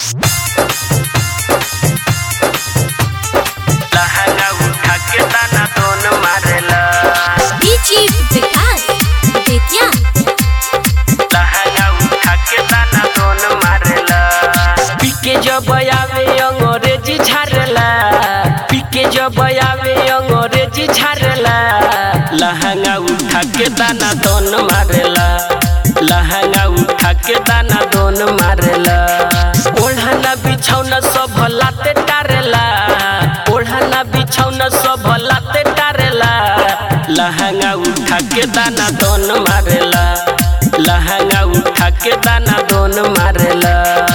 लहंगा उठा के दाना दोन मारेला डीजी विकास बेतिया लहंगा उठा के दाना दोन मारेला पीके जब आवे अंग्रेजी झारेला पीके जब आवे अंग्रेजी झारेला लहंगा उठा के दाना दोन मारेला लहंगा उठा के दाना दोन मारेला ओढ़ना बिछौना सब लाते टारेला ओढ़ना बिछौना सब लाते टारेला लहंगा उठा के दाना दोन मारेला लहंगा उठा के दाना दोन मारेला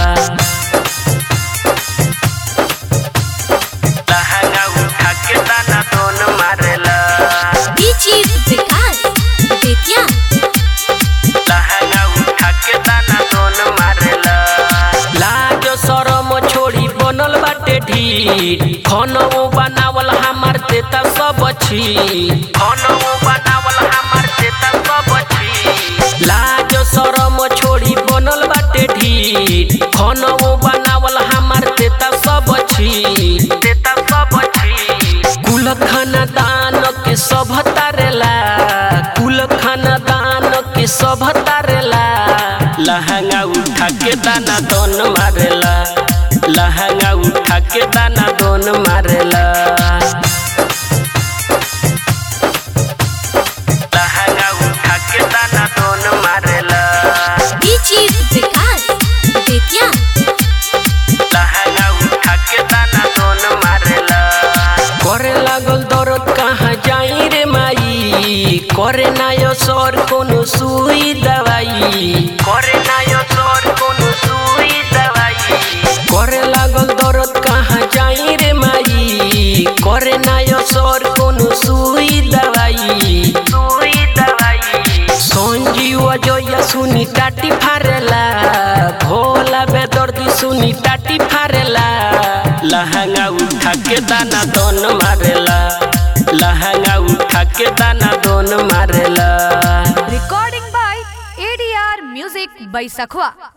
लहंगा उठा के दाना दोन मारेला डीजी विकास बेतिया लहंगा उठा के दाना दोन मारेला लाज शरम छोड़ी बनल बाटे ढीठ खनऊ बनावल हमार तेता सब छी खनऊ बनावल हमार तेता सब छी लाज शरम छोड़ी बनल बाटे ढीठ खनऊ बनावल हमार तेता सब छी तेता सब छी कुल खानदान के सब तारेला कुल खानदान के सब तारेला लहंगा उठा के दाना दोन मारेला लहंगा उठा के दाना दोन मारेला लहंगा उठा के दाना दोन मारेला डीजी विकास बेतिया लहंगा उठा के दाना दोन मारेला करे लागल दर्द कहाँ जाई रे माई करे नायो सर कोनो सुई दवाई करे नायो सर कोनो सुई दवाई करे लागल दर्द कहाँ जाई रे माई करे नायो सर कोनो सुई दवाई सुई दवाई संजीव जया सुनी टाटी फारेला भोला बेदर्दी सुनी टाटी फारेला लहंगा उठा के दाना दोन मारेला लहंगा उठा के दाना दोन मारेला Recording by ADR Music by Sakhwa.